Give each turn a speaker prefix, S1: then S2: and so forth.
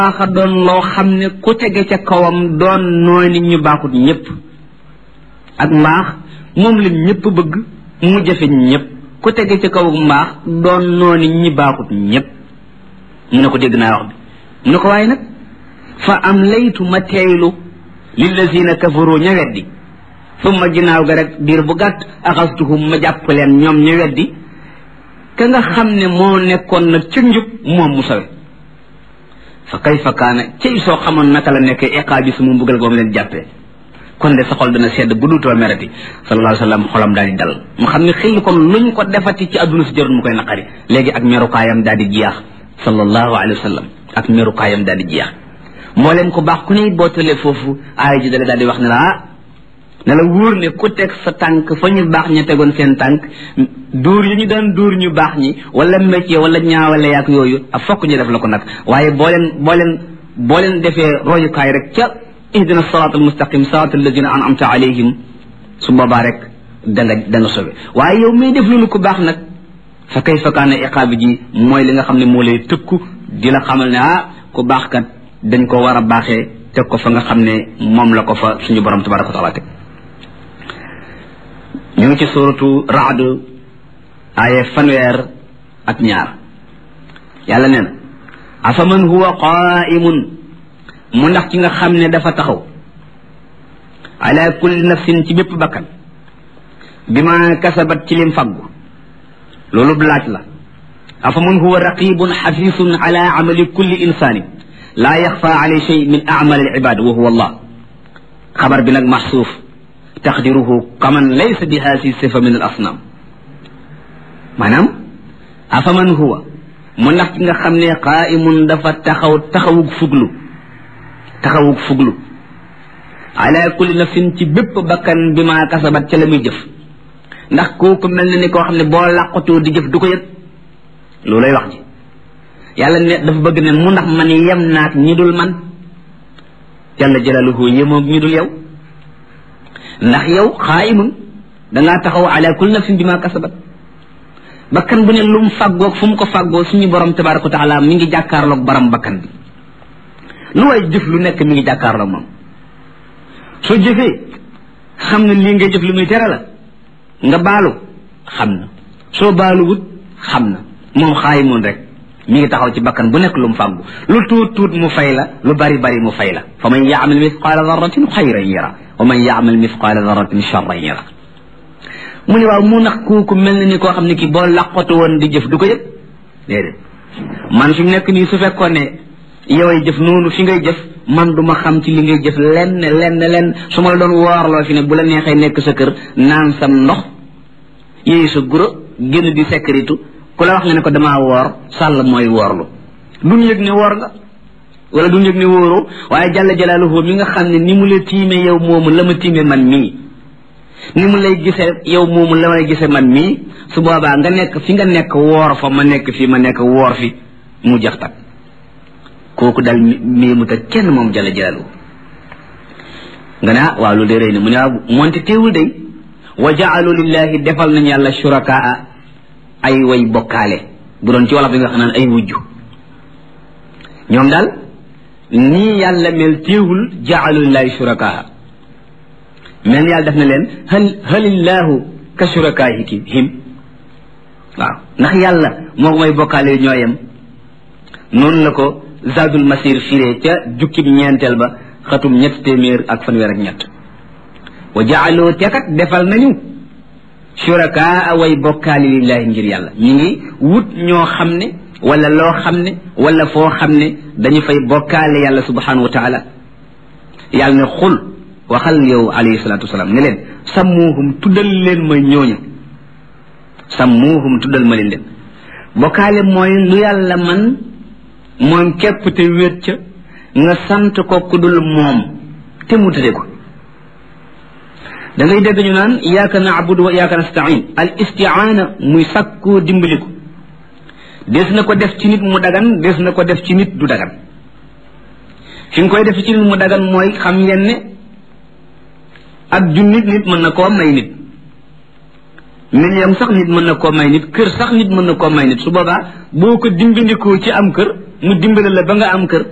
S1: baaxa doon loo xam ne ku tege ca kawam doon nooy nit ñu baaxut ñëpp ak mbaax moom la ñëpp bëgg mu jafe ñëpp ku tege ca kaw mbaax doon noo nit ñi baaxut ñëpp mu ne ko dégg naa wax bi mu ne ko waaye nag fa am laytu ma teeylu lillazina kafaru ña weddi summa ginnaaw ga rek diir bu gàtt axastuhum ma jàpp leen ñoom ña weddi ka nga xam ne moo nekkoon nag ca njub moom mu sawe fa kayfa kaana cey soo xamoon naka la nekkee iqaa bi su mu mbugal goom leen jàppee kon de sa xol dana sedd bu duutoo merati sallallahu alayhi wa sallam xolam daal di dal mu xam ne xëy kon luñ ko defati ci àdduna si jarul mu koy naqari léegi ak merukaayam daal di jeex sallallahu alayhi wa sallam ak merukaayam daal di jeex moo leen ko baax ku ne boo tëlee foofu aaya ji dale daal di wax ne la ah ne la wóor ne ku teg sa tànk fa ñu baax ña tegoon seen tànk dóor yi ñu daan dóor ñu baax ñi wala métier wala ñaawale yaak yooyu ak fokk ñu def la ko nag waaye boo leen boo leen boo leen defee royukaay rek ca ihdina siraat al mustaqim siraat alladina an'amta alayhim su boobaa rek da nga da nga sobe waaye yow may def loolu ku baax nag fa kayfa kaana iqaabi ji mooy li nga xam ne moo lay tëkku di la xamal ne ah ku baax kat dañ ko war a baaxee teg ko fa nga xam ne moom la ko fa suñu borom tabaraka wa taala teg ñu ngi ci suratu raad aaye fanweer ak ñaar yàlla nee na afaman huwa qaimun mu ndax ci nga xam ne dafa taxaw ala kulli nafsin ci bépp bakkan bi ma kasabat ci lim faggu loolu laaj la afaman huwa raqibun xafisun ala amali kulli insani laa yaxfa alay shay min amal al ibad wa huwa allah xabar bi nag maxsuuf taqdiruhu kaman laysa bi haasi sifa min al asnam maanaam afaman huwa mu ndax ci nga xam ne qaimun dafa taxaw taxawug fuglu taxawug fuglu ala kulli nafsin ci bépp bakkan bi ma kasabat ca la muy jëf ndax kooku mel na ni koo xam ne boo làqatoo di jëf du ko yëg loolay wax ji yàlla ne dafa bëgg ne mu ndax man yem naak ñi dul man jalla jalaluhu yemoog ñi dul yow ndax yow xaayimun dangaa taxaw ala kulli nafsin bi ma kasabat bakkan bu ne lu mu fàggoog fu mu ko fàggoo suñu borom tabaraka wa taala mi ngi jàkkaarloog borom bakkan bi lu way jëf lu nekk mi ngi jàkkaarloog moom soo jëfee xam na lii ngay jëf lu muy tere la nga baalu xam na soo baaluwut xam na moom xaayimun rek mi ngi taxaw ci bakkan bu nekk lu mu fàggu lu tuut tuut mu fay la lu bari bari mu fay la fa man yaamal mithqaala darratin xayran yara wa man yaamal mithqaala darratin charran yara mu ne waaw mu nax kooku mel na ni koo xam ne kii boo laqatu woon di jëf du ko yëg déedéet man fi mu nekk nii su fekkoon ne yoway jëf noonu fi ngay jëf man du ma xam ci li ngay jëf lenn lenn lenn su ma la doon woorloo fi ne bu la neexee nekk sa kër naan sam ndox yéey sa guro génn di sécurité ku la wax nga ne ko damaa woor sàll mooy woorlu duñ yëg ne woor nga wala duñ yëg ne wóoroo waaye jàlla jalaaluhu mi nga xam ne ni mu la tiime yow moomu la ma tiime man mii ni mu lay gisee yow moomu la may gisee man mii su boobaa nga nekk fi nga nekk woor fa ma nekk fii ma nekk woor fi mu jax tak kooku dal mii mu ta kenn moom jàlla jalaaluhu nga ne ah waaw loolu de rëy na mu ne waaw moonte teewul day wa jaalu lillahi defal nañ yàlla shurakaa ay way bokkaale bu doon ci wolof bi nga xam naan ay wujju ñoom daal nii yàlla mel téewul jaalu lillahi shurakaa mel yàlla def na leen hal halillahu ka shurakaahiki him waaw ndax yàlla moo may bokkaale ñoo yem noonu la ko zadul masir firee ca jukkib ñeenteel ba xatum ñett téeméer ak fanweer ak ñett wa jaaloo tekat defal nañu shurakaa way bokkaali lillahi ngir yàlla ñi ngi wut ñoo xam ne wala loo xam ne wala foo xam ne dañu fay bokkaale yàlla subhanahu wa taala yàlla ne xul waxal yow alayhi salatu wasalaam ne leen sammuuhum tuddal leen ma ñooñu sammuuhum tuddal ma leen leen bokkaale mooy lu yàlla man moom képp te wéet ca nga sant ko ku dul moom te mu tëdde ko da ngay dégg ñu naan iyaaka naabudu wa iyaaka nastain al istiaana muy sàkkoo dimbaliku des na ko def ci nit mu dagan des na ko def ci nit du dagan fi nga koy def ci nit mu dagan mooy xam ngeen ne ak junnit nit mën na koo may nit million sax nit mën na koo may nit kër sax nit mën na koo may nit su boobaa boo ko dimbandikoo ci am kër mu dimbale la ba nga am kër